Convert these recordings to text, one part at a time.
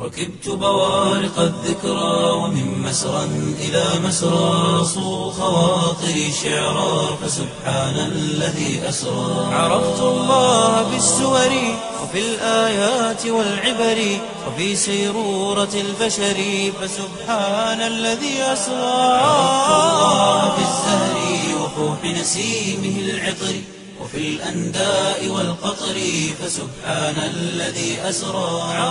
ركبت بوارق الذكرى ومن مسرى إلى مسرى صو خواطري شعرا فسبحان الذي أسرى عرفت الله بالسور وفي الآيات والعبر وفي سيرورة البشر فسبحان الذي أسرى عرفت الله بالزهر وفوح نسيمه العطر وفي الأنداء والقطر فسبحان الذي أسرى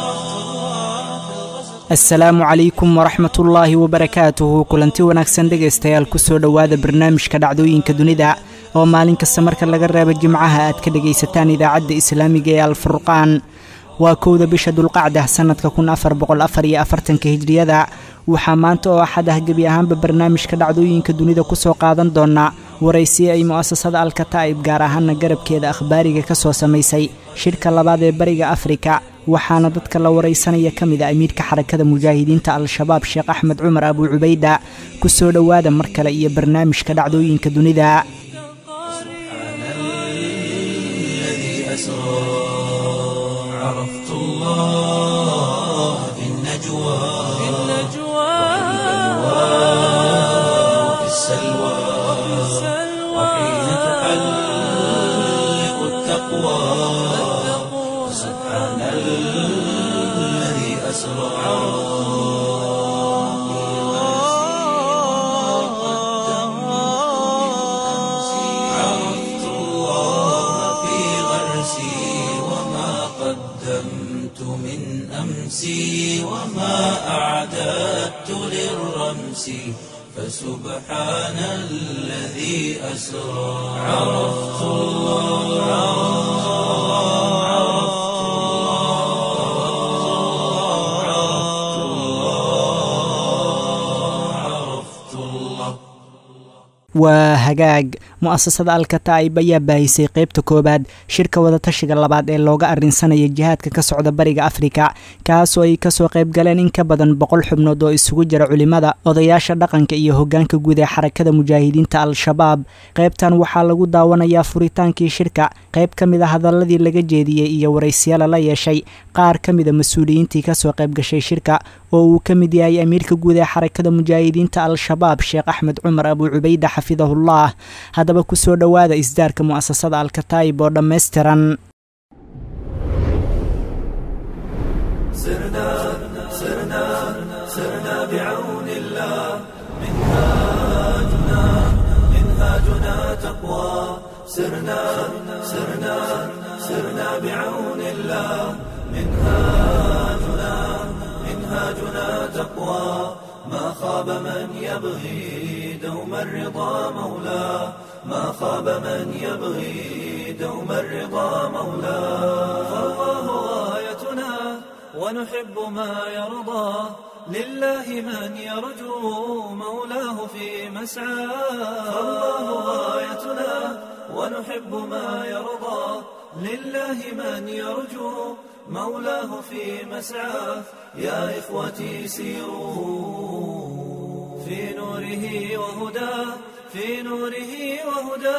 asalaamu calaykum waraxmat ullaahi wabarakaatuhu kulanti wanaagsan dhegaystayaal kusoo dhowaada barnaamijka dhacdooyinka dunida oo maalin kasta marka laga reebo jimcaha aad ka dhegaysataan idaacadda islaamiga ee alfurqaan waa kowda bisha dulqacda sannadka kun afar boqol afar iyo afartanka hijriyada waxaa maanta oo axad ah gebi ahaanba barnaamijka dhacdooyinka dunida kusoo qaadan doonaa waraysi ay mu'asasada alkataa'ib gaar ahaana garabkeeda akhbaariga ka soo samaysay shirka labaad ee bariga afrika waxaana dadka la waraysanaya ka mid a amiirka xarakada mujaahidiinta al-shabaab sheekh axmed cumar abuu cubayda ku soo dhowaada mar kale iyo barnaamijka dhacdooyinka dunida عرفت الله في غرسي وما قدمت من أمسي وما أعددت للرمس فسبحان الذي أسرى عرفت الله عرفت الله عرفت الله waa hagaag mu'asasada alkataa'ib ayaa baahisay qaybta koowaad shirka wadatashiga labaad ee looga arrinsanaya jihaadka ka socda bariga afrika kaasoo ay kasoo qayb galeen in ka badan boqol xubnood oo isugu jira culimmada odayaasha dhaqanka iyo hoggaanka guud ee xarakada mujaahidiinta al-shabaab qaybtan waxaa lagu daawanayaa furitaankii shirka qayb ka mid a hadaladii laga jeediyey iyo waraysyala la yeeshay qaar ka mida mas-uuliyiintii kasoo qayb gashay shirka oo uu ka mid yahay amiirka guud ee xarakada mujaahidiinta al-shabaab sheekh axmed cumar abuu cubayda xafidahullah haddaba kusoo dhowaada isdaarka mu'asasada alkataa'ib oo dhammaystiran سرنا سرنا سرنا بعون الله منهاجنا منهاجنا تقوى سرنا سرنا سرنا بعون الله منهاجنا منهاجنا تقوى ما خاب من يبغي دوم الرضا مولاه ما خاب من يبغي دوم الرضا مولاه فالله غايتنا ونحب ما يرضى لله من يرجو مولاه في مسعى فالله غايتنا ونحب ما يرضى لله من يرجو مولاه في مسعى يا إخوتي سيروا في نوره وهدى في نوره وهدى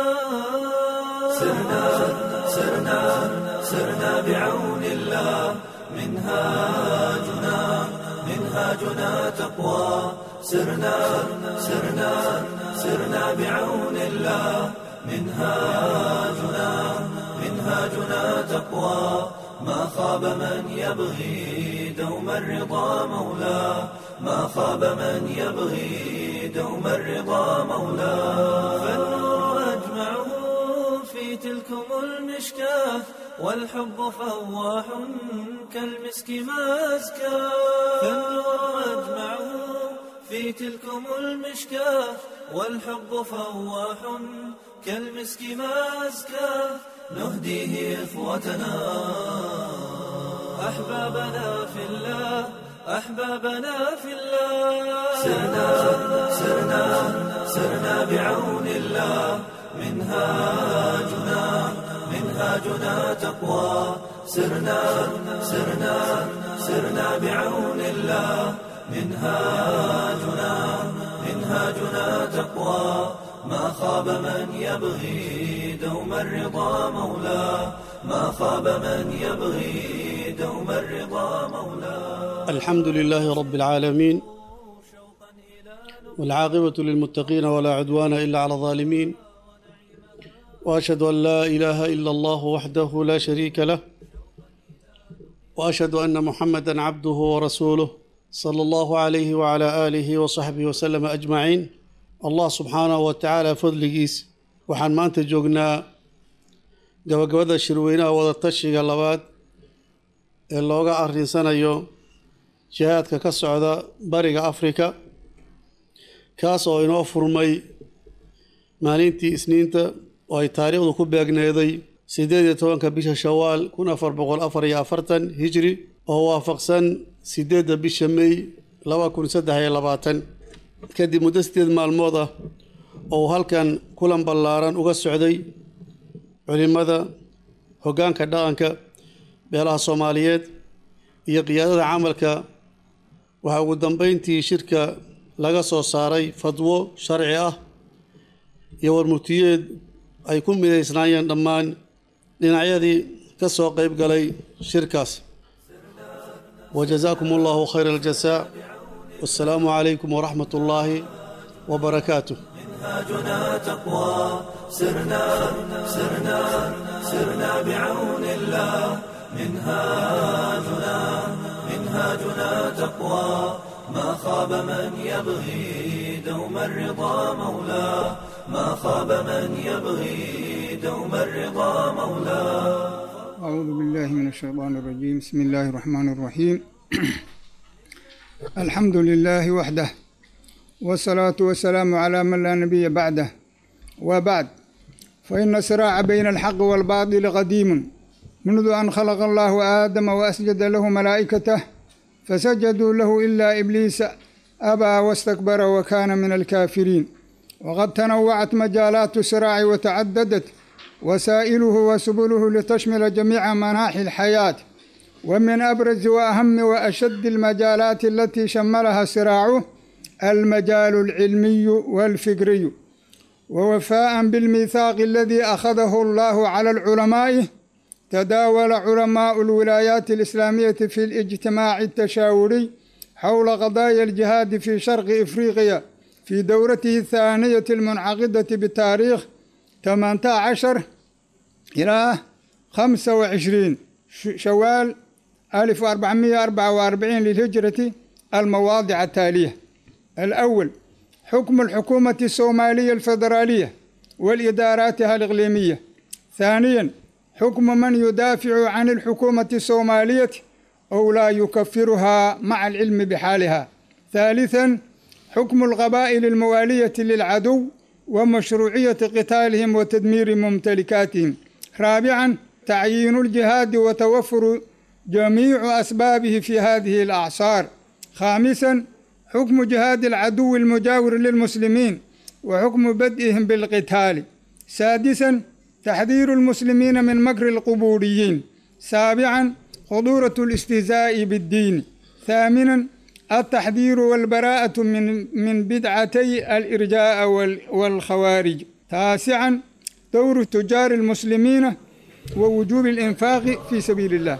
سرنا سرنا سرنا بعون الله منهاجنا منهاجنا تقوى سرنا سرنا سرنا بعون الله منهاجنا منهاجنا تقوى ما خاب من يبغي دوم الرضا مولاه ما خاب من يبغي دوم الرضا مولاه فالنور أجمعه في تلكم المشكاة والحب فواح كالمسك ما أزكى فالنور أجمعه في تلكم المشكاة والحب فواح كالمسك ما أزكى نهديه إخوتنا أحبابنا في الله أحبابنا في الله سرنا سرنا سرنا بعون الله منهاجنا منهاجنا تقوى سرنا سرنا سرنا بعون الله منهاجنا منهاجنا تقوى ما خاب من يبغي دوم الرضا مولاه ما خاب من يبغي دوم الرضا مولاه الحمد لله رب العالمين والعاقبة للمتقين ولا عدوان إلا على الظالمين وأشهد أن لا إله إلا الله وحده لا شريك له وأشهد أن محمدا عبده ورسوله صلى الله عليه وعلى آله وصحبه وسلم أجمعين الله سبحانه وتعالى فضلgiis waxaan maanta joognaa gabagabada shirweynaha wadatashiga labaad ee looga arrinsanayo jihaadka ka socda bariga afrika kaas oo inoo furmay maalintii isniinta oo ay taariikhdu ku beegneeday siddeed iyo tobanka bisha shawaal kun afar boqol afar iyo afartan hijri oo waafaqsan siddeedda bisha mey laba kun saddex iyo labaatan kadib muddo sideed maalmood ah oo halkan kulan ballaaran uga socday culimmada hoggaanka dhaqanka beelaha soomaaliyeed iyo qiyaadada camalka waxaa ugu dambeyntii shirka laga soo saaray fadwo sharci ah iyo warmurtiyeed ay ku midaysnaayeen dhammaan dhinacyadii ka soo qeyb galay shirkaas wajazaakum allahu khayra aljasaa wassalaamu calaykum waraxmat ullaahi wabarakaatuh منهاجنا تقوى سرنا سرنا سرنا بعون الله منهاجنا منهاجنا تقوى ما خاب من يبغي دوم الرضا مولاه ما خاب من يبغي دوم الرضا مولاه أعوذ بالله من الشيطان الرجيم بسم الله الرحمن الرحيم الحمد لله وحده والصلاة والسلام على من لا نبي بعده وبعد فإن الصراع بين الحق والباطل قديم منذ أن خلق الله آدم وأسجد له ملائكته فسجدوا له إلا إبليس أبى واستكبر وكان من الكافرين وقد تنوعت مجالات الصراع وتعددت وسائله وسبله لتشمل جميع مناحي الحياة ومن أبرز وأهم وأشد المجالات التي شملها صراعه المجال العلمي والفكري ووفاء بالميثاق الذي أخذه الله على العلماء تداول علماء الولايات الإسلامية في الاجتماع التشاوري حول قضايا الجهاد في شرق إفريقيا في دورته الثانية المنعقدة بتاريخ 18 إلى 25 شوال 1444 للهجرة المواضع التالية الأول حكم الحكومة الصومالية الفيدرالية والإداراتها الإقليمية ثانيا حكم من يدافع عن الحكومة الصومالية أو لا يكفرها مع العلم بحالها ثالثا حكم القبائل الموالية للعدو ومشروعية قتالهم وتدمير ممتلكاتهم رابعا تعيين الجهاد وتوفر جميع أسبابه في هذه الأعصار خامسا حكم جهاد العدو المجاور للمسلمين وحكم بدئهم بالقتال سادسا تحذير المسلمين من مكر القبوريين سابعا خطورة الاستهزاء بالدين ثامنا التحذير والبراءة من من بدعتي الإرجاء والخوارج تاسعا دور تجار المسلمين ووجوب الإنفاق في سبيل الله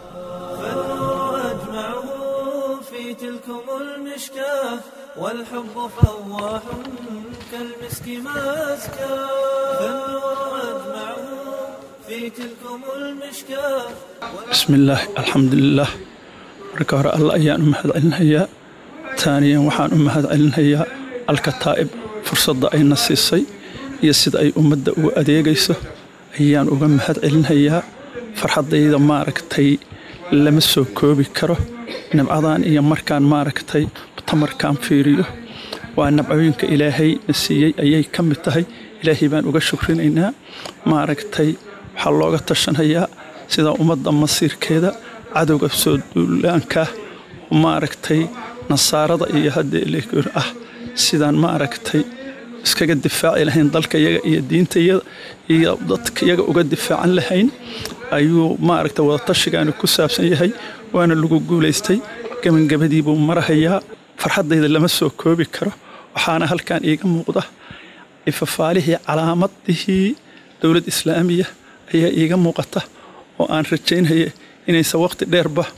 فالنور أجمعه في تلكم المشكاة والحب فواح كالمسك ماسكا فالنور أجمعه في تلكم المشكاة بسم الله الحمد لله marka hore alla ayaan u mahad celinayaa taaniyan waxaan u mahad celinayaa alkataa'ib fursadda ayna siisay iyo sida ay ummadda ugu adeegayso ayaan uga mahad celinayaa farxaddayda maaragtay lama soo koobi karo nabcadan iyo markaan maaragtay mutamarkaan fiiriyo waa nabcooyinka ilaahay na siiyey ayay ka mid tahay ilaahay baan uga shukrinaynaa maaragtay waxaa looga tashanayaa sida ummadda masiirkeeda cadowga soo duulaanka maaragtay nasaarada iyo haddee ah sidaan maaragtay iskaga difaaci lahayn dalka yaga iyo diinta yada iyo dadka yaga uga difaacan lahayn ayuu maaragtay wadatashigaani ku saabsan yahay waana lagu guulaystay gabangabadii buu marahayaa farxaddayda lama soo koobi karo waxaana halkan iiga muuqda ifafaalihii calaamadihii dowlad islaamiya ayaa iiga muuqata oo aan rajaynaya inaysan waqti dheerba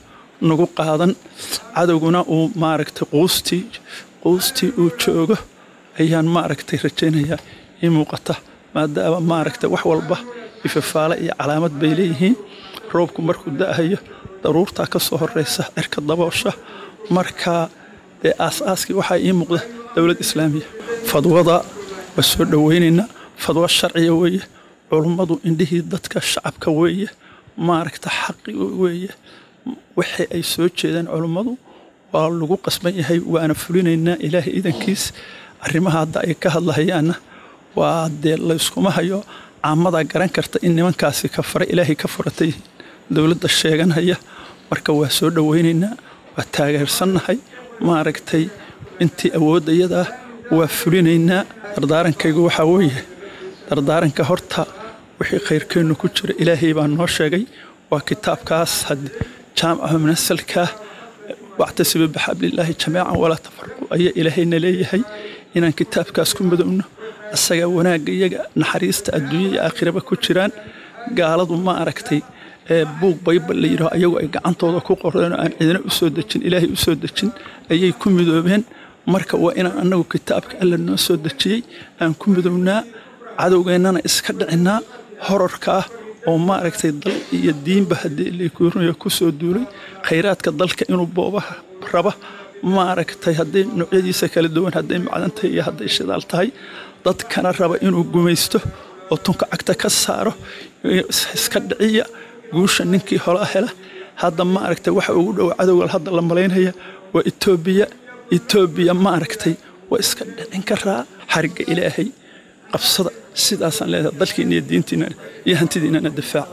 nagu qaadan cadowguna uu maaragtay quustii quustii uu joogo ayaan maaragtay rajaynayaa ii muuqata maadaama maaragtay wax walba ifafaale iyo calaamad bay leeyihiin roobku markuu da'ahayo daruurtaa ka soo horraysa cirka daboosha markaa dee aas-aaskii waxaa ii muuqda dowlad islaamiya fadwada waa soo dhowaynaynaa fadwo sharciya weeye culummadu indhihii dadka shacabka weeye maaragta xaqi weeye wixii ay soo jeedaan culummadu waa lagu qasban yahay waana fulinaynaa ilaahay idankiis arrimaha hadda ay ka hadlahayaanna waa dee layskuma hayo caamadaa garan karta in nimankaasi ka fara ilaahay ka furatay dowladda sheeganhaya marka waa soo dhowaynaynaa waa taageersannahay maaragtay intii awoodda iyadaa waa fulinaynaa dardaarankaygu waxaa weeye dardaaranka horta wixii khayrkeennu ku jira ilaahay baa noo sheegay waa kitaabkaas jaamaca munasalka wactasiba bixablilaahi jamiican walaa tafarqu ayaa ilaahayna leeyahay inaan kitaabkaas ku madowno asagaa wanaagga iyaga naxariista adduunya iyo aakhiraba ku jiraan gaaladu ma aragtay buug baybal la yidhaho ayagu ay gacantooda ku qoreen oo aan cidina u soo dejin ilaahay u soo dejin ayay ku midoobeen marka waa inaan annagu kitaabka alla noo soo dejiyey aan ku midownaa cadowgeennana iska dhicinaa horarka ah oo maaragtay dal iyo diinba haddii likuurnayo ku soo duulay khayraadka dalka inuu boobaha raba maaragtay hadday noocyadiisa kala duwan hadday macdantahay iyo hadday shidaal tahay dadkana raba inuu gumaysto oo tunka cagta ka saaro iska dhiciya guusha ninkii hola hela hadda maaragtay waxa ugu dhow cadowgal hadda la malaynaya waa etoobiya etoobiya maaragtay waa iska dhicin karaa xarigga ilaahay qabsada sidaasaan leedahay dalkiina iyo diintiina iyo hantidiinana difaac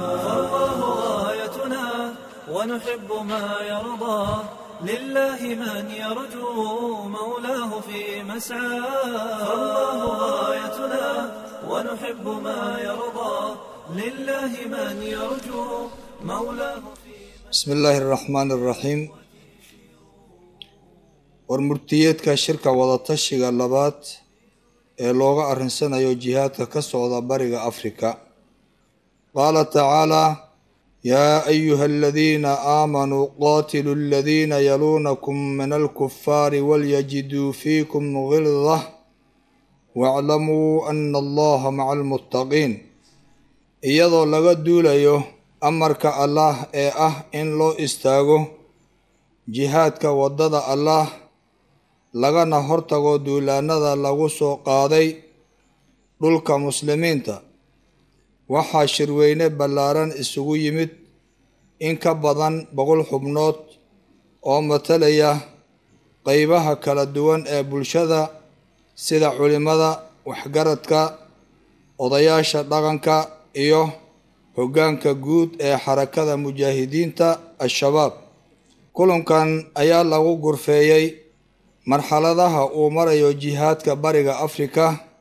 غايتنا ونحب ما يرضى لله من يرجو مولاه في مسعى فالله غايتنا ونحب ما يرضى لله من يرجو مولاه في بسم الله الرحمن الرحيم warmurtiyeedka shirka wadatashiga labaad ee looga arrinsanayo jihaadka ka socda bariga afrika qaala tacaalaa yaa ayuha aladiina aamanuu qaatiluu aladiina yaluunakum min alkufaari walyajiduu fiikum gildah waaclamuu ana allaha maca almuttaqiin iyadoo laga duulayo amarka allaah ee ah in loo istaago jihaadka waddada allaah lagana hortago duulaanada lagu soo qaaday dhulka muslimiinta waxaa shirweyne ballaaran isugu yimid in ka badan boqol xubnood oo matalaya qeybaha kala duwan ee bulshada sida culimada waxgaradka odayaasha dhaqanka iyo hoggaanka guud ee xarakada mujaahidiinta al-shabaab kulankan ayaa lagu gurfeeyey marxaladaha uu marayo jihaadka bariga afrika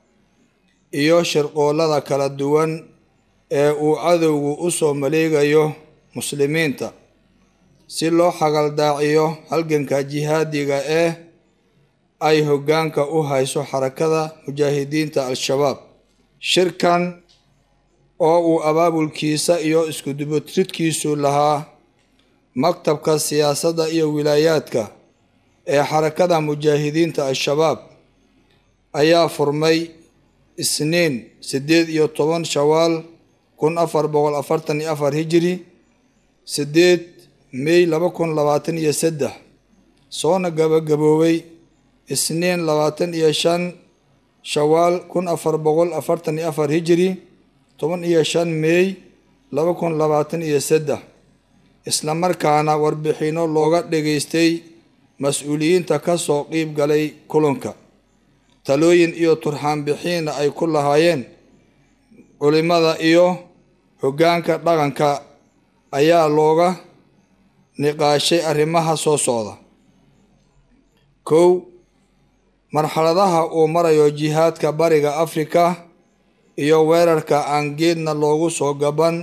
iyo shirqoollada kala duwan ee uu cadowgu u soo maleegayo muslimiinta si loo xagaldaaciyo halganka jihaadiga ee ay hoggaanka u hayso xarakada mujaahidiinta al-shabaab shirkan oo uu abaabulkiisa iyo iskudubotridkiisu lahaa maktabka siyaasadda iyo wilaayaadka ee xarakada mujaahidiinta al-shabaab ayaa furmay isniin siddeed iyo toban shawaal kun afar boqol afartan iyo afar hijiri siddeed mey laba kun labaatan iyo saddex soona gabagaboobay isniin labaatan iyo shan shawaal kun afar boqol afartan iyo afar hijiri toban iyo shan meey laba kun labaatan iyo saddex islamarkaana warbixinno looga dhageystay mas-uuliyiinta ka soo qiib galay kulanka talooyin iyo turxaanbixiinna ay ku lahaayeen culimada iyo hoggaanka dhaqanka ayaa looga niqaashay arrimaha soo socda kow marxaladaha uu marayo jihaadka bariga afrika iyo weerarka aan geedna loogu soo gaban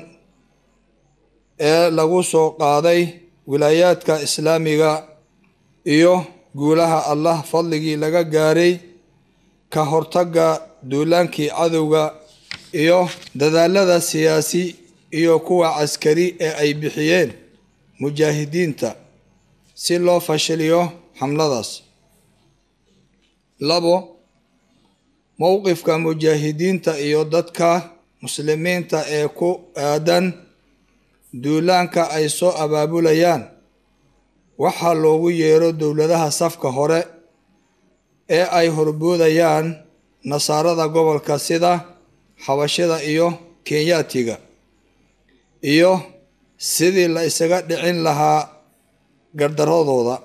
ee lagu soo qaaday wilaayaadka islaamiga iyo guulaha allah fadligii laga gaaray ka hortagga duulaankii cadowga iyo dadaalada siyaasi iyo kuwa caskari ee ay bixiyeen mujaahidiinta si loo fashiliyo xamladaas labo mowqifka mujaahidiinta iyo dadka muslimiinta ee ku aadan duulaanka ay soo abaabulayaan waxaa loogu yeero dowladaha safka hore ee ay horboodayaan nasaarada gobolka sida xabashida iyo kenyaatiga iyo sidii la isaga dhicin lahaa gardaradooda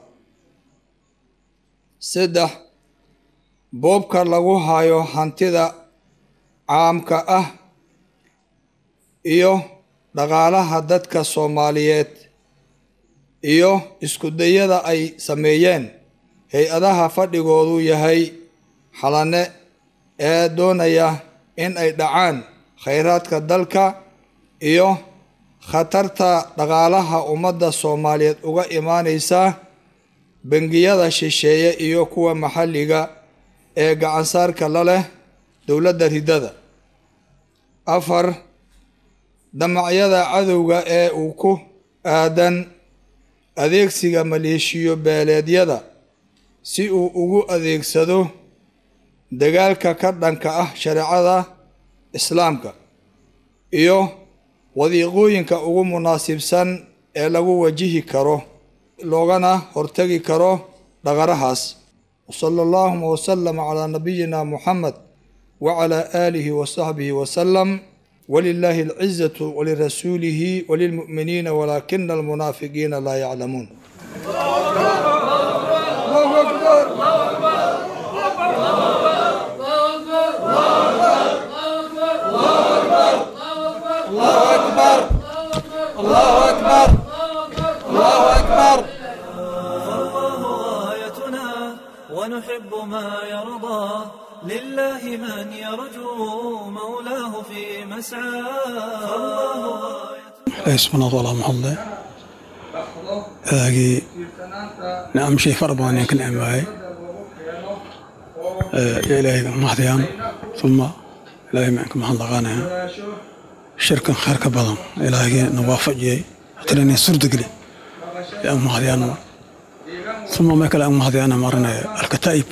saddex boobka lagu hayo hantida caamka ah iyo dhaqaalaha dadka soomaaliyeed iyo iskudayada ay sameeyeen hay-adaha fadhigoodu yahay xalane ee doonaya in ay dhacaan khayraadka dalka iyo khatarta dhaqaalaha ummadda soomaaliyeed uga imaaneysa bangiyada shisheeye iyo kuwa maxalliga ee gacansaarka la leh dowladda ridada afar damacyada cadowga ee uu ku aadan adeegsiga maleeshiyo beeleedyada si uu ugu adeegsado dagaalka ka dhanka ah shareecada islaamka iyo wadiiqooyinka ugu munaasibsan ee lagu wajihi karo loogana hortegi karo dhaqarahaas wsala allahuma wasalama calaa nabiyina muxamed wacalaa aalihi wasaxbihi wasalam wlilahi alcizatu walirasuulihi walilmu'miniina walaakina almunaafiqiina laa yaclamuun فالله غايتنا ونحب ما يرضى لله من يرجو مولاه في مسعى فالله غايتنا ismanaad walaa mahadle adaagii nicam shay fara badan ayaan ka nicmaayay yo ilaahayga mahadiyaan uma ilaahay maan ka mahadnaqaanaya shirkan khayr ka badan ilaahaygi na waafajiyey hatirani surdageli yaan mahadiyaan uma ma kale aan mahadiyaan marinaya alkataa'ib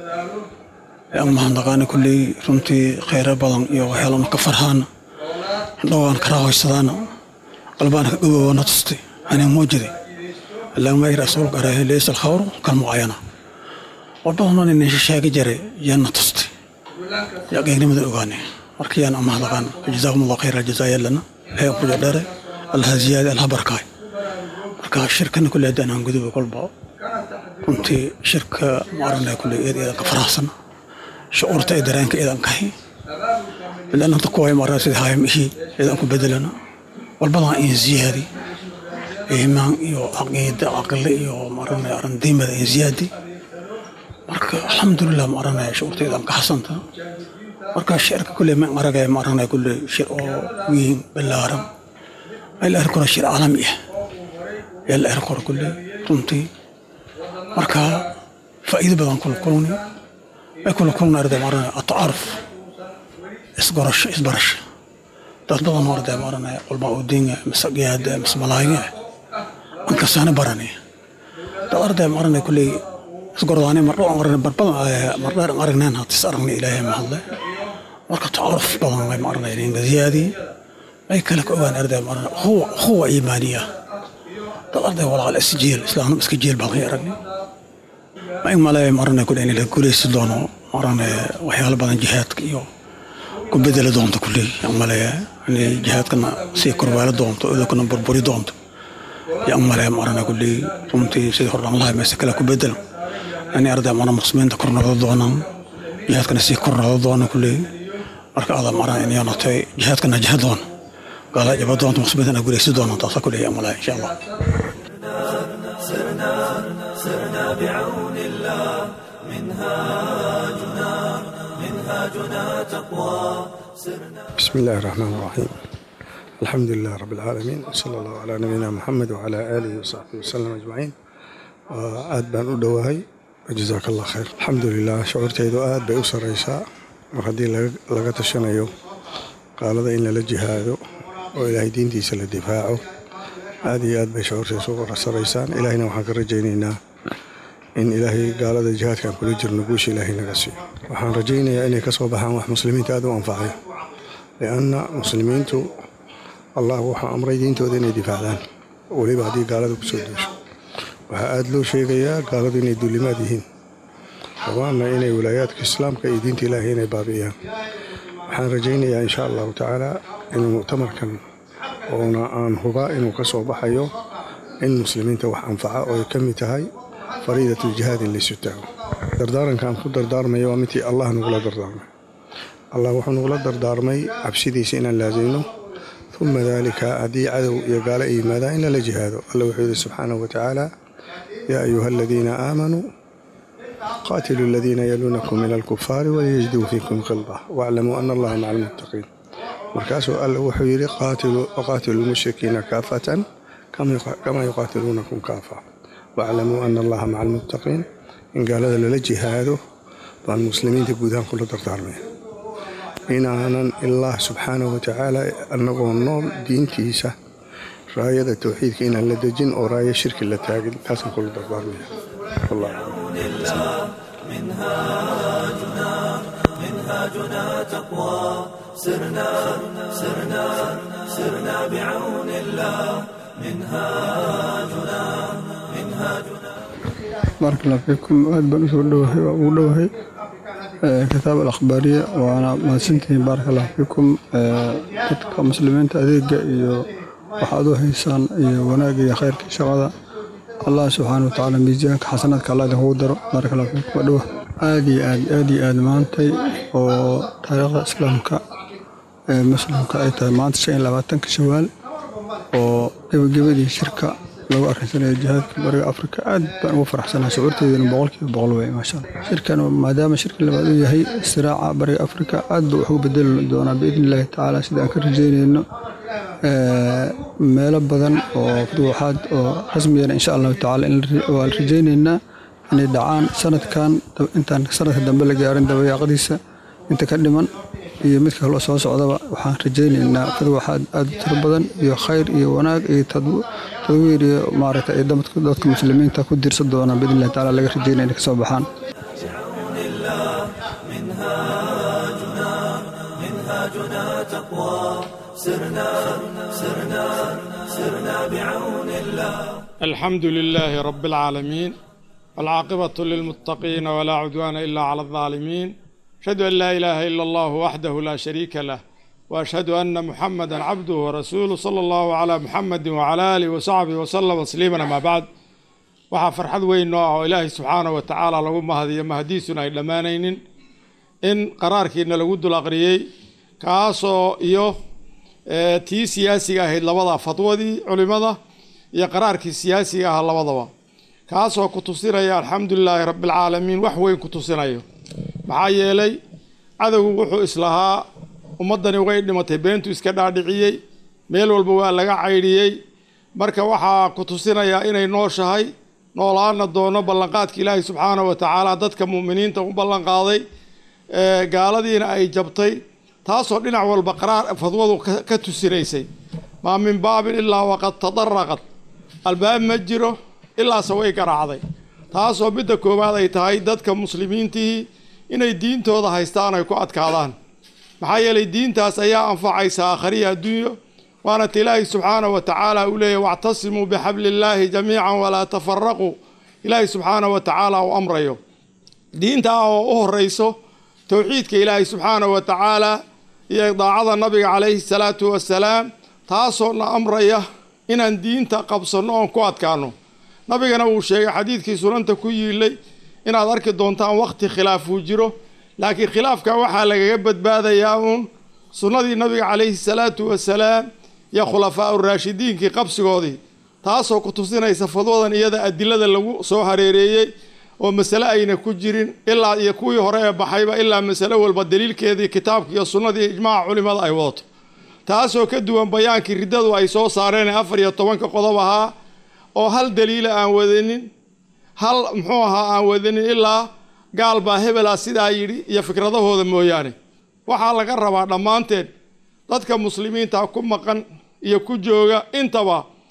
yaan mahadnaqaana kulley runtii khayra badan iyo waxyaalo ka farhaana dhowaan karaahoysadaana qalbaana ka dhowaawana tustay anaa muujiday allahuma ay rasuulka arahe laysa alkhawru kalmucayana warbadanoon ina sheegi jiray yaana tustay yaa qeynimada ogaanay marka yaan amahadaqaan jazaakum allah khayra jazaa yallana ilahay kuja dheere allaha ziyaade allaha barkaay marka shirkana kulle haddaan aan guduba kolba runtii shirka ma aragna kulle eed eedan ka faraxsan shucuurta ee dareenka eedan kahay bilan hanta kuwaay ma aragna sidii haayam ihii eedan ku bedelana walbadan in ziyaadi iimaan iyo caqiida caqli iyo maaragna arandiimada in ziyaadi marka alxamdulilah ma aranaya shucuurtaydan ka xasanta marka shirka kulle ma aragaya ma aranaya kulle shir oo weyn ballaaran ay la arki karo shir caalami ah yaa la arki karo kulle runtii marka faa'iido badan kula kulni ay kula kulna arday ma aranaya atacaaruf isgorasho isbarasho dad badan oo arday ma aranaya culmaa udiinga mise qiyaada mise malaayiga an kasaana baranaya dad arday ma aranaya kulle isgordaani mardho aan aragna barbadan mardheer aan aragnaan hatis aragna ilaahay ma hadle marka tacaruf badan way ma aranaya ninga ziyaadi ay kale ka ogaan arday ma aranaya huwa huwa iimaaniya dad arday walaal isjiil islaamna iska jiil baan hay aragni ma in malaya ma aranaya kulle in la guulaysan doono ma aranaya waxyaalo badan jihaadka iyo ku bedeli doonto kulle yaan malaya inay jihaadkana sii korweelo doonto idakana burburi doonto yaan malaya ma aranaya kulle runtii sidii hordhaan lahay meese kale ku bedelo ani arday mana muslimiinta kor noqdo doonaan jihaadkana sii kor noqdo doona kulley marka ada maran in yoonatay jihaadkana jiha doona gaala jaba doonta muslimiinta na guraysi doona taasa kulley amalaa insha allah سرنا بعون الله منهاجنا منهاجنا تقوى سرنا بسم الله الرحمن الرحيم الحمد لله رب العالمين وصلى الله على نبينا محمد وعلى آله وصحبه وسلم أجمعين aad baan u dhowahay jazaak allah khayr alxamdulilah shucuurtaydu aad bay u sarraysaa mar haddii laga tashanayo qaalada in lala jihaado oo ilaahay diintiisa la difaaco aad iyo aad bay shucuurtiisa uga saraysaan ilaahayna waxaan ka rajaynaynaa in ilaahay gaalada jihaadkaan kula jirno guusha ilaahay naga siiyo waxaan rajaynayaa inay ka soo baxaan wax muslimiinta aad u anfacay lianna muslimiintu allah wuxuu amray diintooda inay difaacdaan weliba haddii gaalada ku soo duusho waxaa aada loo sheegayaa gaaladu inay duulimaad yihiin rabaanna inay walaayaadka islaamka iyo diinta ilaahay inay baabi'iyaan waxaan rajaynayaa insha allahu tacaala inuu muctamarkan oona aan hubaa inuu ka soo baxayo in muslimiinta wax anfaca oo ay ka mid tahay fariidatu jihaad in laysu taago dardaarankaan ku dardaarmaya waa midtii allah nagula dardaarmay allah wuxuu nagula dardaarmay cabsidiisa inaan laasimno uma daalika haddii cadow iyo gaalo ay yimaadaan in lala jihaado alla wuxuu yidhi subxaanahu watacaala yaa ayuha aladiina aamanuu qaatiluu aladiina yaluunakum min alkufaari waliyajiduu fiikum khilda waaclamuu ana allaha maca almuttaqiin markaasuu alla wuxuu yidhi waqaatiluu lmushrikiina kaafatan kama yuqaatiluunakum kaafa waaclamuu ana allaha maca almuttaqiin in gaalada lala jihaado baan muslimiinta guud ahaan kula dardaarmaya inaanan ilaah subxaanahu watacaala annagoo nool diintiisa raayada towxiidka inaan la dejin oo raaya shirki la taagin taasaan kula dardaarmaya wallah منهاجنا منهاجنا تقوى سرنا سرنا سرنا بعون الله منهاجنا منهاجنا بارك الله فيكم aad baan usoo dhowahay waa ugu dhowahay kitaab alakhbaariya waana mahadsantihiin baaraka allah fiikum dadka muslimiinta adeega iyo waxaad u haysaan iyo wanaagga iyo khayrka shaqada allah subxaana wa tacaala miisaanka xasanaadka allah idinkugu daro baaraka allah fiikum waa dhowa aad iyo aad aad iyo aad maantay oo taariikhda islaamka ee muslimka ay tahay maanta shan iyo labaatanka shawaal oo gebagabadii shirka lagu arkinsanayo jihaadka bariga afrika aad baan ugu faraxsanahay shucuurteedana boqolkiiba boqol wey maasha allah shirkan maadaama shirka labaad uu yahay istiraaca bariga afrika aad buu wax ugu bedeli doonaa biidni illaahi tacaala sida aan ka rajeynayno meelo badan oo fuduuxaad oo rasmiyana insha allahu tacaala waan rajaynaynaa inay dhacaan sanadkan intaan sanadka dambe la gaarin dabayaaqadiisa inta ka dhiman iyo midka kaloo soo socdaba waxaan rajaynaynaa fuduuxaad aad u tiro badan iyo khayr iyo wanaag iyo tadwiir iyo maaragta ay dadka muslimiinta ku diirsan doonaan biidni illahi tacaala laga rajaynaya inay ka soo baxaan منهاجنا منهاجنا تقوى سرنا سرنا سرنا بعون الله الحمد لله رب العالمين والعاقبة للمتقين ولا عدوان إلا على الظالمين أشهد أن لا إله إلا الله وحده لا شريك له وأشهد أن محمدا عبده ورسوله صلى الله على محمد وعلى آله وصحبه وسلم تسليما ما بعد waxaa farxad weyn noo ah oo ilaahay subxaana wa tacaala lagu mahadiyo mahadiisuna ay dhammaanaynin in qaraarkiina lagu dul aqriyey kaasoo iyo tii siyaasiga ahayd labada fatwadii culimada iyo qaraarkii siyaasiga ahaa labadaba kaasoo ku tusinaya alxamdulilaahi rabbialcaalamiin wax weyn ku tusinayo maxaa yeelay cadowgu wuxuu islahaa ummaddani way dhimatay beentu iska dhaadhiciyey meel walba waa laga caydhiyey marka waxaa ku tusinayaa inay nooshahay noolaana doono ballanqaadka ilaahay subxaana wa tacaala dadka mu'miniinta u ballanqaaday gaaladiina ay jabtay taasoo dhinac walba qaraar fadwadu ka tusinaysay maa min baabin ilaa waqad tadaraqad albaab ma jiro ilaase way garaacday taasoo midda koowaad ay tahay dadka muslimiintihii inay diintooda haystaan ay ku adkaadaan maxaa yeelay diintaas ayaa anfacaysa aakhariya adduunyo waana ta ilaahay subxaana wa tacaala uu leeyahy wactasimuu bixabli illaahi jamiican walaa tafaraquu ilaahay subxaana wa tacaala uu amrayo diintaa oo u horeyso towxiidka ilaahay subxaana wa tacaala iyo daacada nabiga calayhi salaatu wasalaam taasoo na amraya inaan diinta qabsanno oon ku adkaano nabigana wuu sheegay xadiidkii sunanta ku yiilay inaad arki doontaan wakhti khilaafuu jiro laakiin khilaafka waxaa lagaga badbaadayaa uun sunnadii nabiga calayhi salaatu wasalaam iyo khulafaa uraashidiinkii qabsigoodii taasoo ku tusinaysa fadwadan iyada adilada lagu soo hareereeyey oo masale ayna ku jirin ilaa iyo kuwii hore ee baxayba ilaa masale walba daliilkeedii kitaabka iyo sunnadii ijmaaca culimada ay wadato taasoo ka duwan bayaankii riddadu ay soo saareen afar iyo tobanka qodob ahaa oo hal daliila aan wadanin hal muxuu ahaa aan wadanin ilaa gaal baa hebela sidaa yidhi iyo fikradahooda mooyaane waxaa laga rabaa dhammaanteed dadka muslimiinta ku maqan iyo ku jooga intaba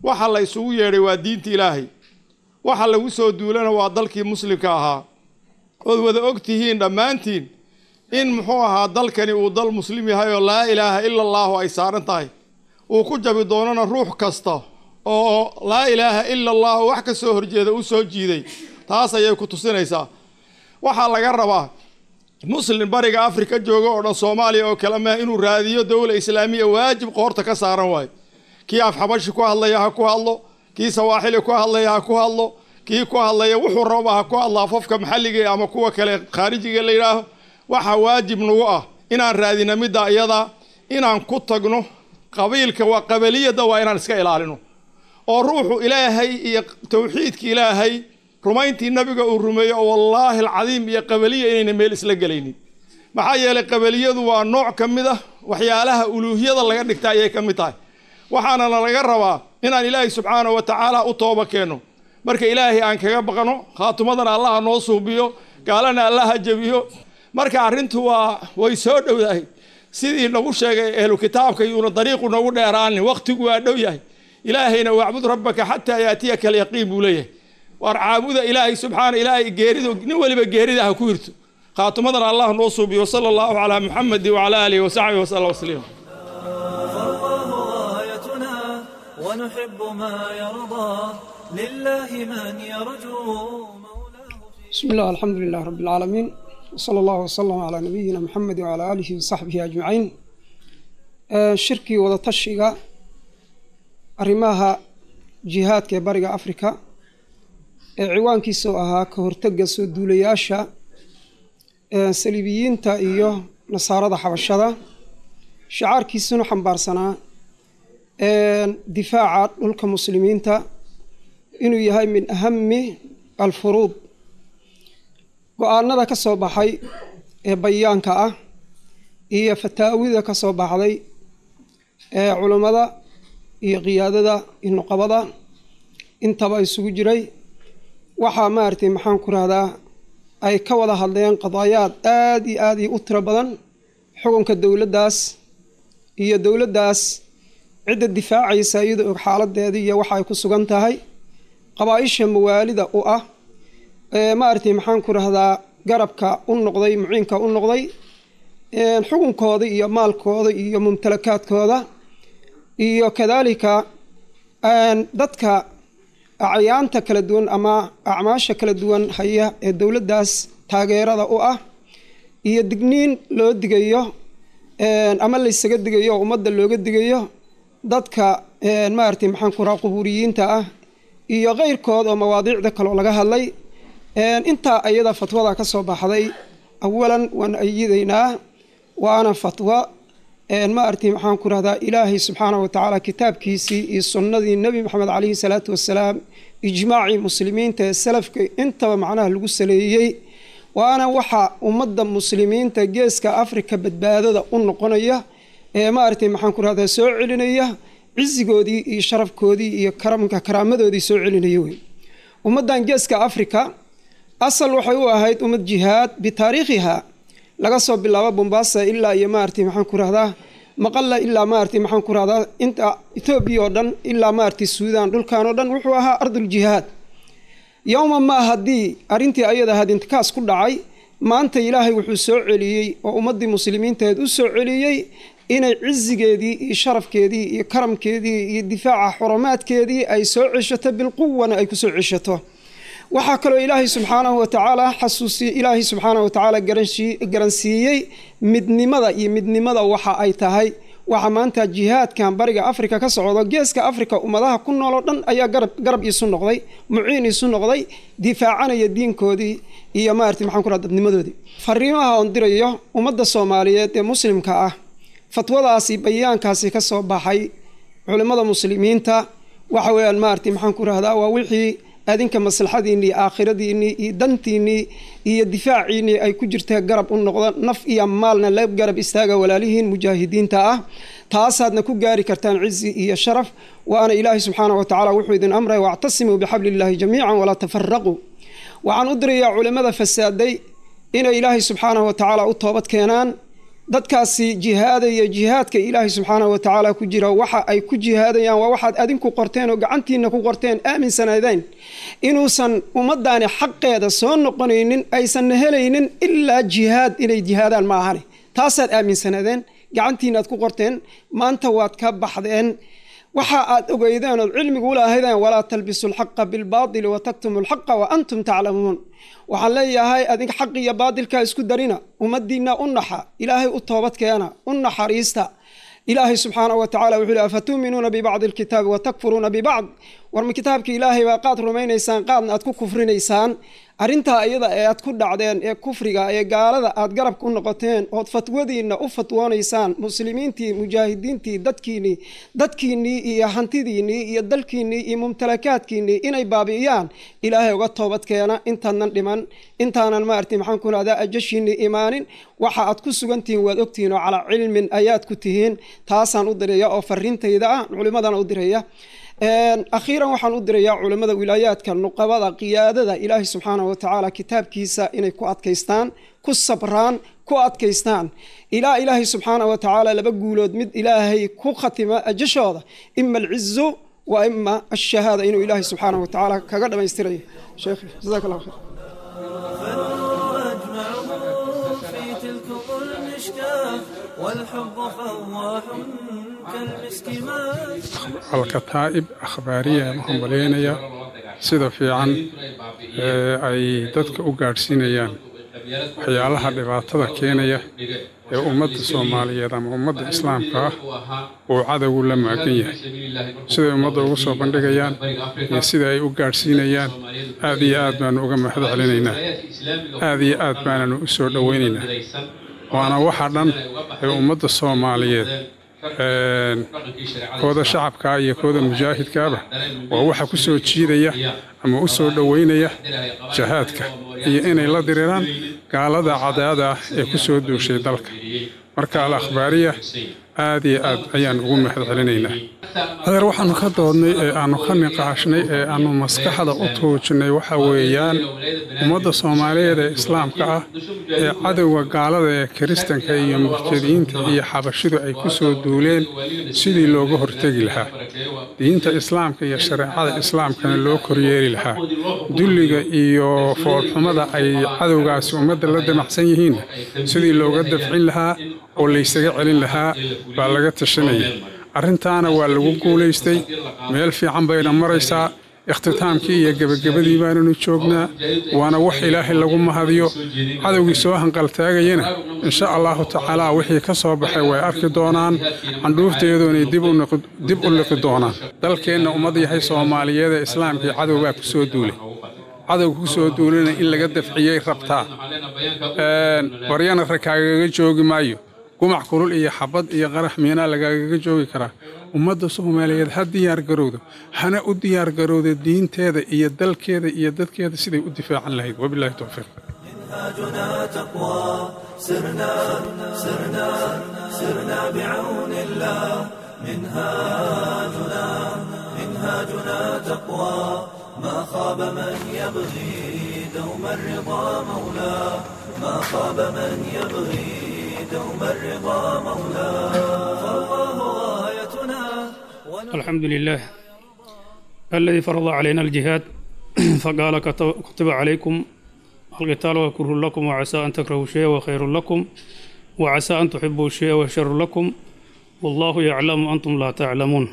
waxa la isugu yeedhay waa diinta ilaahay waxa lagu soo duulana waa dalkii muslimka ahaa ood wada og tihiin dhammaantiin in muxuu ahaa dalkani uu dal muslim yahay oo laa ilaaha ila allaahu ay saaran tahay uu ku jabi doonana ruux kasta oo laa ilaaha ila allaahu wax ka soo horjeeda u soo jiiday taas ayay ku tusinaysaa waxaa laga rabaa muslim bariga afrika jooga oo dhan soomaaliya oo kale mah inuu raadiyo dowla islaamiya waajib qoorta ka saaran waayo kii af xabashi ku hadlaya ha ku hadlo kii sawaaxili ku hadlaya ha ku hadlo kii ku hadlaya wuxuu rababa ha ku hadlo afafka maxalliga ama kuwa kale khaarijiga la yidhaaho waxaa waajib nagu ah inaan raadina midda iyada inaan ku tagno qabiilka waa qabaliyadda waa inaan iska ilaalino oo ruuxu ilaahay iyo tawxiidka ilaahay rumayntii nabiga uu rumeeyo oo wallaahi alcadiim iyo qabaliya inayna meel isla gelaynin maxaa yeelay qabaliyadu waa nooc ka mid ah waxyaalaha uluuhiyada laga dhigta ayay ka mid tahay waxaanana laga rabaa inaan ilaahay subxaanahu wa tacaala u tooba keenno marka ilaahay aan kaga baqno khaatumadana allaha noo suubiyo gaalana allaha jebiyo marka arrintu waa way soo dhowdahay sidii nagu sheegay ehlu kitaabka yuuna dariiqu nagu dheeraanin wakhtigu waa dhow yahay ilaahayna wacbud rabbaka xataa yaatiyaka alyaqiin buu leeyahay waar caabuda ilaahay subxaana ilaahay geeridu nin weliba geerida ha ku hirto khaatumadana allah noo suubiyo sala allahu calaa muxamedi wacala aalihi wasaxbihi wasallam wasliima فالله غايتنا ونحب ما يرضى لله من يرجو مولاه في بسم الله الحمد لله رب العالمين وصلى الله وسلم على نبينا محمد وعلى آله وصحبه أجمعين آه، شركي وضتشيغا arrimaha jihaadka ee bariga afrika ee ciwaankiisoo ahaa ka hortega soo duulayaasha ee saliibiyiinta iyo nasaarada xabashada shacaarkiisuna xambaarsanaa difaaca dhulka muslimiinta inuu yahay min ahami alfuruud go-aanada ka soo baxay ee bayaanka ah iyo fataawida ka soo baxday ee culummada iyo qiyaadada iyo nuqabada intaba isugu jiray waxaa maaragtay maxaan ku rahdaa ay ka wada hadleen qadaayaad aada iyo aada iyo u tiro badan xukunka dowladdaas iyo dowladdaas cidda difaacaysa iyadoo og xaaladeeda iyo waxa ay ku sugan tahay qabaa-isha mawaalida u ah ee maaragtay maxaan ku rahdaa garabka u noqday muciinka u noqday xukunkooda iyo maalkooda iyo mumtalakaadkooda iyo kadaalika dadka acyaanta kala duwan ama acmaasha kala duwan haya ee dowladdaas taageerada u ah iyo digniin loo digayo ama laysaga digayo oo ummadda looga digayo dadka maaragtay maxaan ku raha qubuuriyiinta ah iyo keyrkood oo mawaadiicda kaleo laga hadlay intaa ayada fatwada ka soo baxday awalan waan ayidaynaa waana fatwo maaragtay maxaan ku rahdaa ilaahay subxaana wa tacaala kitaabkiisii iyo sunnadii nebi maxamed caleyhi salaatu wasalaam ijmaacii muslimiinta ee salafka intaba macnaha lagu saleeyey waana waxa ummadda muslimiinta geeska afrika badbaadada u noqonaya ee maaragtay maxaan ku rahdaa soo celinaya cizigoodii iyo sharafkoodii iyo karamka karaamadoodii soo celinaya wey ummaddan geeska afrika asal waxay u ahayd ummad jihaad bitaariikhiha laga soo bilaabo bombasa ilaa iyo maaragtay maxaan ku rahdaa maqalla ilaa maaragtay maxaan ku rahdaa inta etoobiya oo dhan ilaa maaragtay suudaan dhulkan oo dhan wuxuu ahaa arduljihaad yowma maa haddii arrintii ayada ahayd intikaas ku dhacay maanta ilaahay wuxuu soo celiyey oo ummaddii muslimiinteed u soo celiyey inay cizigeedii iyo sharafkeedii iyo karamkeedii iyo difaaca xurumaadkeedii ay soo ceshato bilquwana ay kusoo ceshato waxaa kaloo ilaahay subxaanahu watacaala xasuusiy ilaahay subxaanahu watacaala garansiiyey midnimada iyo midnimada waxa ay tahay waxa maanta jihaadkan bariga afrika ka socdo geeska afrika ummadaha ku nool oo dhan ayaa garab iisu noqday muciin iisu noqday difaacanaya diinkoodii iyo maarata maxaan ku raha dadnimadoodii fariimaha oon dirayo ummadda soomaaliyeed ee muslimka ah fatwadaasi bayaankaasi ka soo baxay culimmada muslimiinta waxa weeyaan maarata maxaan ku rahdaa waa wixii adinka maslaxadiinii iyo aakhiradiinii iyo dantiinii iyo difaaciinii ay ku jirta garab u noqda naf iyo maalna la garab istaaga walaalihiin mujaahidiinta ah taasaadna ku gaari kartaan cizi iyo sharaf waana ilaahay subxaana wa tacala wuxuu idin amray wactasimuu bixabli illaahi jamiican walaa tafaraquu waxaan u dirayaa culimmada fasaaday inay ilaahay subxaanahu wa tacaala u toobad keenaan dadkaasi jihaadaya jihaadka ilaahay subxaanahu wa tacaala ku jira waxa ay ku jihaadayaan waa waxaad adinku qorteen oo gacantiina ku qorteen aaminsanaydeen inuusan ummaddaani xaqeeda soo noqonaynin aysanna helaynin ilaa jihaad inay jihaadaan ma ahani taasaad aaminsanaydeen gacantiinaad ku qorteen maanta waad ka baxdeen waxa aad ogeydeen ood cilmigu ulahaydeen walaa talbisu alxaqa bilbaatili wa taktumu alxaqa wa antum taclamuun waxaan leeyahay adinka xaq iyo baatilkaa isku darina ummaddiinna u naxa ilaahay u toobad keena u naxariista ilaahay subxaanahu wa tacala wuxuu lehy afatuuminuuna bibacdi alkitaabi wa takfuruuna bibacd warma kitaabka ilaahay baa qaad rumaynaysaan qaadna aad ku kufrinaysaan arrintaa iyada ee aad ku dhacdeen ee kufriga ee gaalada aad garabka u noqoteen ood fatwadiinna u fatwoonaysaan muslimiintii mujaahidiintii dadkiinnii dadkiinnii iyo hantidiinnii iyo dalkiinnii iyo mumtalakaadkiinnii inay baabi'iyaan ilaahay uga toobad keena intaanan dhiman intaanan maarti maxaan ku rahdaa ajashiinnii imaanin waxa aad ku sugantihiin waad ogtihiin oo calaa cilmin ayaad ku tihiin taasaan u diraya oo fariintayda ah culimmadana u diraya akhiiran waxaan u dirayaa culimmada wilaayaadka nuqabada qiyaadada ilaahay subxaanahu wa tacaala kitaabkiisa inay ku adkaystaan ku sabraan ku adkaystaan ilaa ilaahay subxaanahu wa tacaala laba guulood mid ilaahay ku khatima ajashooda ima alcizu wa ima ashahaada inuu ilaahay subxaanahu wa tacaala kaga dhammaystirayo sheekh jazaak allah khayr في تلكم المشكاة والحب فواح كالمسك مات alkataa'ib akhbaariya waxaan malaynayaa sida fiican ee ay dadka u gaadhsiinayaan waxyaalaha dhibaatada keenaya ee ummadda soomaaliyeed ama ummadda islaamka ah uu cadowgu la maagan yahay siday ummadda ugu soo bandhigayaan iyo sida ay u gaadhsiinayaan aad iyo aad baanu uga mahad celinaynaa aad iyo aad baananu u soo dhowaynaynaa waana waxa dhan ee ummadda soomaaliyeed kooda shacabkaa iyo kooda mujaahidkaaba waa waxa ku soo jiidaya ama u soo dhoweynaya jahaadka iyo inay la diriraan gaalada cadaada ah ee ku soo duushay dalka marka al akhbaariya aad iyo aad ayaan ugu mahad celinaynaa adeer waxaanu ka doodnay ee aanu ka niqaashnay ee aanu maskaxda u tuujinay waxa weeyaan ummadda soomaaliyeed ee islaamka ah ee cadowga gaalada ee kiristanka iyo murtadiyiinta iyo xabashidu ay ku soo duuleen sidii looga hortegi lahaa diinta islaamka iyo shareecada islaamkana loo koryeeli lahaa dulliga iyo foolxumada ay cadowgaasi ummadda la damacsan yihiinna sidii looga dafcin lahaa oo laysaga celin lahaa baa laga tashanaya arrintaana waa lagu guulaystay meel fiican bayna maraysaa ikhtitaamkii iyo gebagabadii baananu joognaa waana wax ilaahay lagu mahadiyo cadowgii soo hanqaltaagayana insha allahu tacaalaa wixii ka soo baxay way arki doonaan candhuufteedoonay dib u liqi doonaan dalkeenna ummad yahay soomaaliyeed ee islaamkii cadowbaa ku soo duulay cadowga ku soo duulana in laga dafciyey rabtaa baryana rakaagaga joogi maayo gumac kulul iyo xabad iyo qarax miinaa lagaagaga joogi karaa ummadda soomaaliyeed ha diyaar garowdo hana u diyaar garowda diinteeda iyo dalkeeda iyo dadkeeda siday u difaacan lahayd wabilaahi towfiiq منهاجنا تقوى سرنا سرنا سرنا بعون الله منهاجنا منهاجنا تقوى ما خاب من يبغي دوم الرضا مولاه ما خاب من يبغي دوم الرضا مولاه فالله غايتنا الحمد لله الذي فرض علينا الجهاد فقال كتب كتب عليكم القتال وكره لكم وعسى أن تكرهوا شيئا وخير لكم وعسى أن تحبوا شيئا وشر لكم والله يعلم أنتم لا تعلمون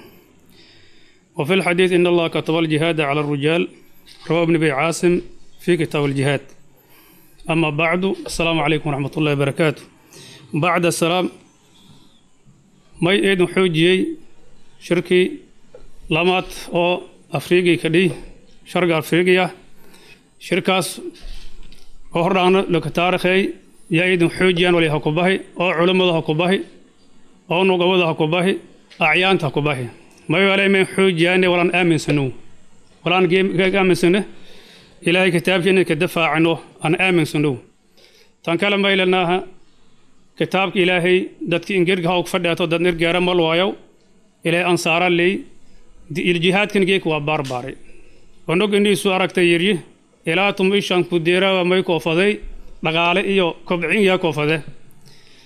وفي الحديث إن الله كتب الجهاد على الرجال رواه ابن أبي عاصم في كتاب الجهاد أما بعد السلام عليكم ورحمة الله وبركاته بعد السلام ما يأيد حوجي شركي لامات أو أفريقي كدي شرق أفريقيا شركاس oo hordhaana laka taarikhey yaa idin xoojiyaan wali ha ku bahi oo culammada ha ku bahi oo nugabada ha ku bahi acyaanta ha ku bahi mayaalay xoojiyaane walaan aaminsano walaan aaminsano ilaahay kitaabkiina ka dafaacano aan aaminsano tan kale maylanaaha kitaabka ilaahay dadki ingirga ha og fadheeto dad nirgeera mal waayow ilaahay ansaara ley iljihaadkan geek waa baarbaaray onog indhiisu aragtay yiryi ilaa tum ishan ku diirawa may koofaday dhaqaale iyo kobcin yaa koofade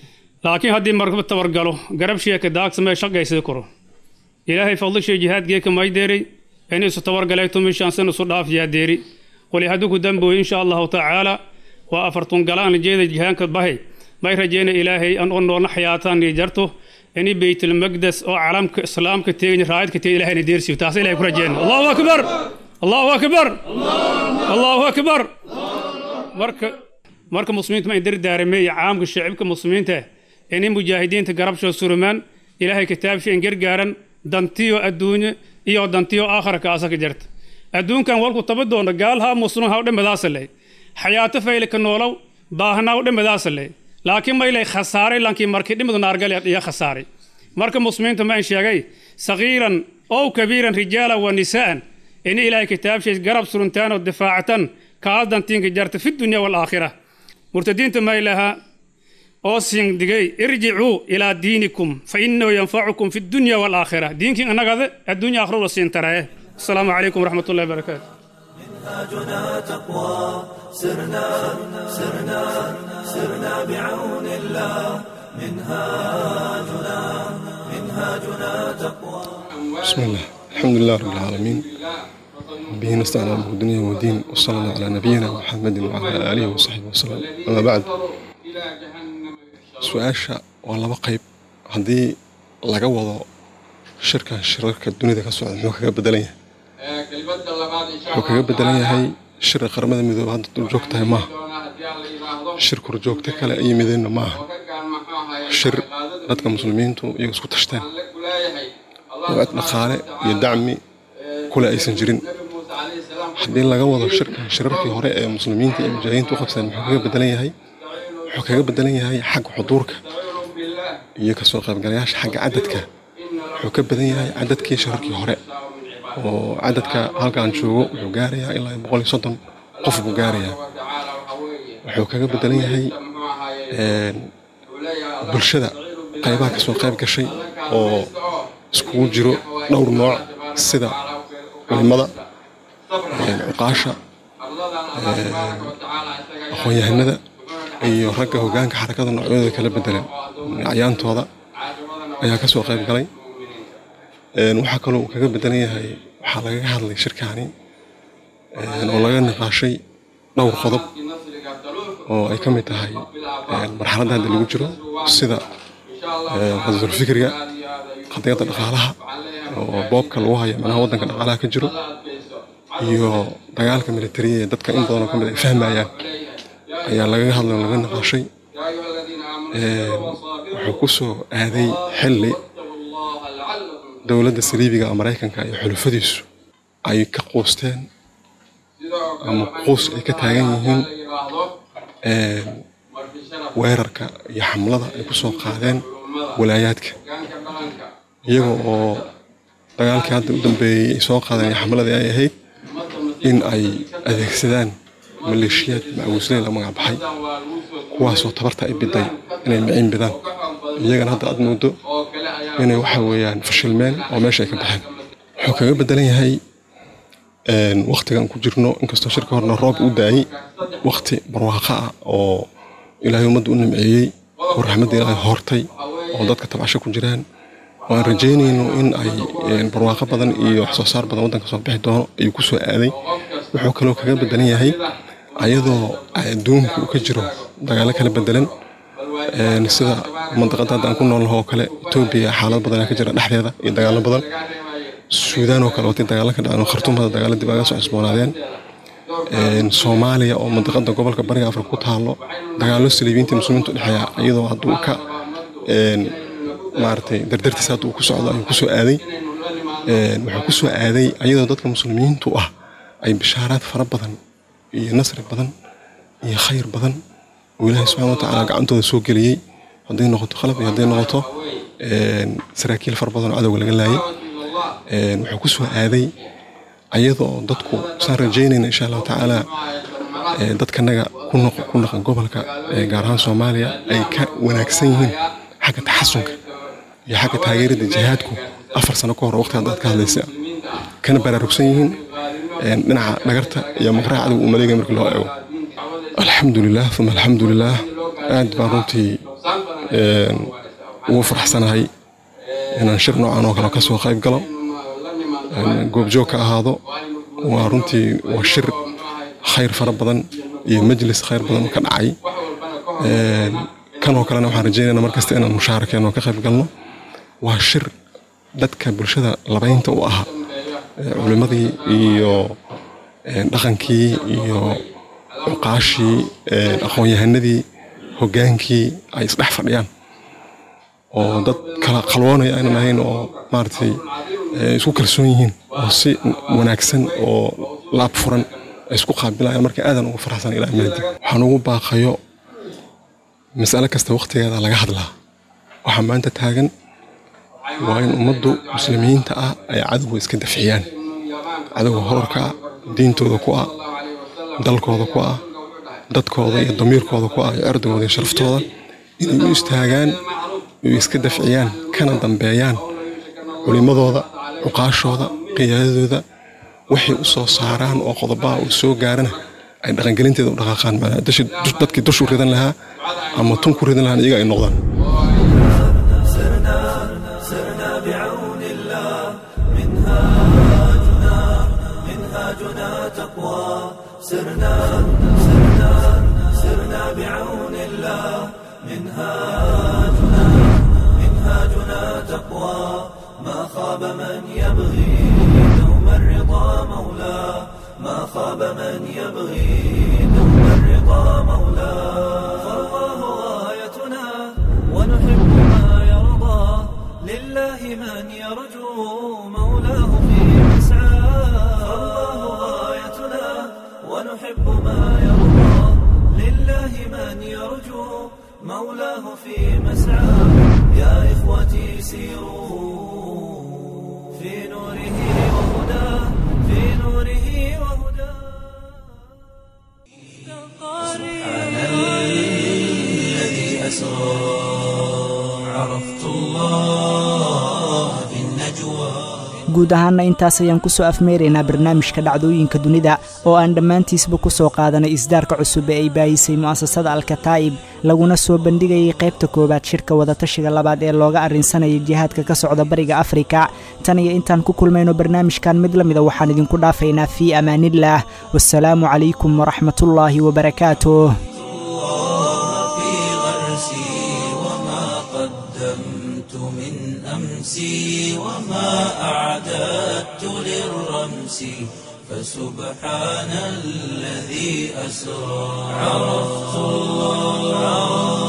laakiin haddii markaba tabargalo garabshiya daagsamee shaqaysii karo ilaahay fadlishay jihaadgeeka maydeeri inisu tabargaleeto mishaansan isu dhaafiyaa deeri qoli hadduu ku dambooyo insha allahu tacaala waa afartun galaan jeeda jihaanka bahay may rajeyna ilaahay an oo noolna xayaataan iyo jarto ini beytulmaqdes oo calamka islaamka teegin raayadka teegin ilahayna deersiyo taas ilahay ku rajeyna allahu akbar allahu akbar allahu akbar marka marka muslimiinta ma dardaarame iyo caamka shacibka muslimiinta inay mujaahidiinta garabshoo surmaan ilaahay kitaabsha in gargaaran dantiyo adduunye iyo dantiyo aakhara kaasa ka jarta adduunkan walku taba doona gaalhaa muslim ha udhamadaasale xayaato faylka noolow baahnaa udhamadaasale laakiin maylay khasaaray lankii markii dhimadu naargale iyo khasaaray marka muslimiinta ma in sheegay sagiiran ow kabiiran rijaala wa nisaan in ilaahay kitaabshays garab suruntaan oo difaacatan kaas dantiinka jarta fi dunya waalaakhira murtadiinta maylaha oo siin digay irjicuu ilaa diinikum fa innahu yanfacukum fi dunya waalaakhira diinkiin annagada adduunya aakhira la siin taraaye asalaamu calaykum waraxmat ullahi barakaatu منهاجنا تقوى سرنا سرنا سرنا بعون الله منهاجنا منهاجنا تقوى بسم الله الحمد لله رب العالمين به نستعين على الدنيا والدين وصلى الله على نبينا محمد وعلى آله وصحبه وسلم أما بعد su-aasha waa laba qayb haddii laga wado shirkan shirarka dunida ka socda muxuu kaga bedelan yahay wuxuu kaga bedelan yahay shirka qaramada midoobe hadda dul joog tahay maaha shir korjoogto kale ay yimideenna ma aha shir dadka muslimiintu iyaga isku tashteen oo cid dhaqaale iyo dacmi kule aysan jirin haddii laga wado shirkan shirarkii hore ee muslimiinta iyo mujaahidiinta u qabsadeen muxuu kaga bedelan yahay wuxuu kaga bedelan yahay xagga xuduurka iyo kasoo qaybgalayaasha xagga cadadka wuxuu ka badan yahay cadadkii shirarkii hore oo cadadka halkaan joogo wuxuu gaarayaa ilaa boqol iyo soddon qof buu gaarayaa wuxuu kaga bedelan yahay bulshada qaybaha kasoo qayb gashay oo iskugu jiro dhowr nooc sida culimada cuqaasha aqoon-yahanada iyo ragga hogaanka xarakada noocyadooda kala bedelan acyaantooda ayaa kasoo qayb galay waxaa kaloo uu kaga bedelan yahay waxaa lagaga hadlay shirkaani oo laga niqaashay dhowr qodob oo ay ka mid tahay marxaladda hadda lagu jiro sida qadadulfikriga qadiyadda dhaqaalaha oo boobka lagu hayo manaha waddanka dhaqaalaha ka jiro iyo dagaalka militariya ee dadka in badanoo ka mid ay fahmayaan ayaa lagaga hadlay oo laga niqaashay wuxuu ku soo aaday xilli dowladda saliibiga ee maraykanka iyo xulufadiisu ay ka quusteen ama quus ay ka taagan yihiin weerarka iyo xamlada ay ku soo qaadeen walaayaadka iyaga oo dagaalkii hadda u dambeeyey ay soo qaadeen iyo xamladii ay ahayd in ay adeegsadaan maleeshiyaad macawisley la magac baxay kuwaasoo tabarta ay biday inay miciin bidaan iyagana hadda aad moodo inay waxa weeyaan fashilmeen oo meesha ay ka baxeen wuxuu kaga bedelan yahay waktigan ku jirno inkastoo shirka horena roob u daayey wakti barwaaqo ah oo ilaahay ummadda u nimceeyey oo raxmadda ilaahay hortay oo dadka tabcasho ku jiraan oo aan rajaynayno in ay barwaaqo badan iyo wax soo saar badan waddanka soo bixi doono ayuu ku soo aaday wuxuu kaloo kaga bedelan yahay ayadoo adduunku uu ka jiro dagaalo kala bedelan sida mandaqada hadda aan ku noolnaho oo kale etoobiya xaalad badanaa ka jira dhexdeeda iyo dagaalo badan suudaan oo kale watay dagaalo ka dhaceen khartuumada dagaalo dib aga soo cusboonaadeen soomaaliya oo mandaqada gobolka bariga afrika ku taalo dagaalo saliibiinta muslimiintu dhexeeya iyadoo hadduu ka maaragtay dardartiisa hadda uu ku socdo ayuu kusoo aaday wuxuu kusoo aaday ayadoo dadka muslimiintu ah ay bishaaraad fara badan iyo nasri badan iyo khayr badan oo ilaahay subxana wa tacaala gacantooda soo geliyey hadday noqoto qalab iyo hadday noqoto saraakiil fara badan oo cadowga laga laayay wuxuu ku soo aaday ayadoo dadku saan rajaynayna insha allahu tacaala dadkanaga ku naqan gobolka gaar ahaan soomaaliya ay ka wanaagsan yihiin xagga taxasunka iyo xagga taageerada jihaadku afar sano ka hor waqti haddaad ka hadlaysa kana baraarugsan yihiin dhinaca dhagarta iyo maqraha cadowga uu maleegaya markii loo eego alxamdulilah uma alxamdulilah aad baan runtii ugu faraxsanahay inaan shir noocan oo kale ka soo qayb galo goobjoog ka ahaado waa runtii waa shir khayr fara badan iyo majlis khayr badan ka dhacay kanoo kalena waxaan rajeynayna markasta inaan mushaarakeeno ka qayb galno waa shir dadka bulshada labaynta u ahaa culimmadii iyo dhaqankii iyo cuqaashii aqoon-yahanadii hoggaankii ay isdhex fadhiyaan oo dad kala qalwoonaya aynan ahayn oo maaragtay isku kalsoon yihiin oo si wanaagsan oo laab furan ay isku qaabilayaan marka aadan ugu faraxsan ilaa maadi waxaan ugu baaqayo mas'ale kasta waqtigeeda laga hadlaa waxaa maanta taagan waa in ummaddu muslimiinta ah ay cadowga iska dafciyaan cadowga horarka ah diintooda ku ah dalkooda ku ah dadkooda iyo damiirkooda ku ah iyo cirdigooda iyo sharaftooda inay u istaagaan oy iska dafciyaan kana dambeeyaan culimmadooda cuqaashooda qiyaadadooda waxay u soo saaraan oo qodobaha uu soo gaarana ay dhaqangelinteeda u dhaqaaqaan dadkii dushu ridan lahaa ama tun ku ridan lahaan iyaga ay noqdaan سرنا سرنا سرنا بعون الله منهاجنا منهاجنا تقوى ما خاب من يبغي دوم الرضا مولاه ما خاب من يبغي دوم الرضا مولاه فالله غايتنا ونحب ما يرضى لله من يرجو مولاه في مسعاه فالله غايتنا ونحب ما يرضى لله من يرجو مولاه في مسعاه يا إخوتي سيروا في نوره وهداه في نوره وهداه سبحان الذي أسرى عرفت الله في النجوى guud ahaanna intaas ayaan ku soo afmeeraynaa barnaamijka dhacdooyinka dunida oo aan dhammaantiisba ku soo qaadanay isdaarka cusub ee ay baayisay mu'asasada alkataa'ib laguna soo bandhigayay qaybta koowaad shirka wadatashiga labaad ee looga arrinsanayay jihaadka ka socda bariga afrika tan iyo intaan ku kulmayno barnaamijkan mid la mida waxaan idinku dhaafaynaa fii amaanillaah wasalaamu calaykum waraxmatullaahi wabarakaatuh أمسي وما أعددت للرمس فسبحان الذي أسرى عرفت الله